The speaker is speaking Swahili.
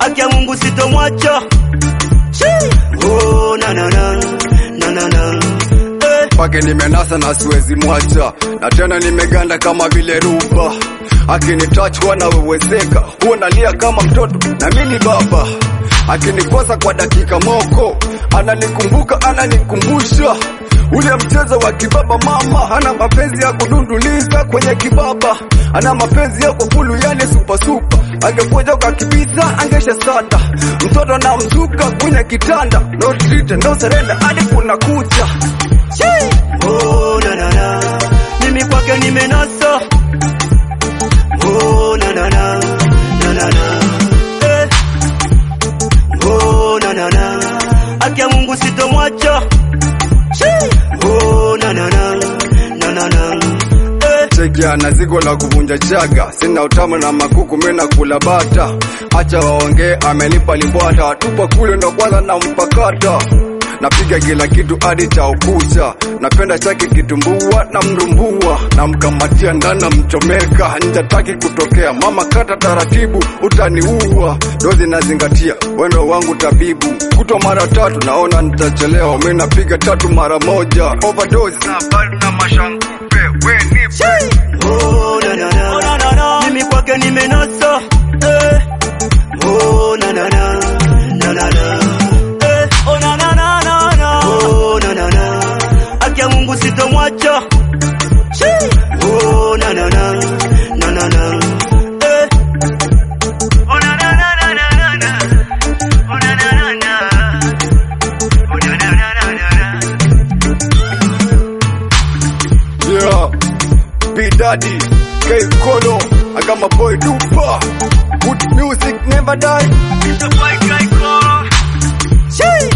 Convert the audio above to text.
haki ya Mungu sitomwacha. Shii. Oh, na na na na na na eh. Pake nimenasa na siwezi mwacha, na tena nimeganda kama vile ruba. Akinitouch huwa nawewezeka, huwa nalia kama mtoto na mimi baba. Akinikosa kwa dakika moko, ananikumbuka ananikumbusha ule mchezo wa kibaba. Mama ana mapenzi ya kudunduliza kwenye kibaba, ana mapenzi ya kufulu, yani supa supa. Angekuja ukakibisa angesha sanda, mtoto na mzuka kwenye kitanda, no treat no surrender hadi kuna kucha. Oh, na na na mimi kwake nimenasa. Oh, na na na na na na eh. Oh, na na na haki ya Mungu sitomwacha. Shii. Oh, na na na na na na eh. Cheki ana zigo la kuvunja chaga, sina utamu na makuku, mimi nakula bata. Acha waongee, amenipa limbwata, tupa kule ndo kwanza na mpakata. Napiga kila kitu hadi cha ukucha, napenda chake kitumbua na mrumbua, namkamatia ndani namchomeka, nje taki kutokea. Mama kata taratibu, utaniua. Dozi nazingatia, wendo wangu tabibu, kutwa mara tatu, naona nitachelewa. Mimi napiga tatu mara moja, overdose na bado na mashangupe, we nipe Oh, na na na mimi kwake nimenasa. Eh. Oh, na na na na na na eh. Oh, na na na na na oh, na na na haki ya Mungu sitomwacha. Shii. Oh, na na na na na na eh. Oh, na na na na na na oh, na na na na oh, na na na na na Yeah, B Daddy, K Kolo, I got my boy Dupa. Good music never die. It's a white guy call. Shii.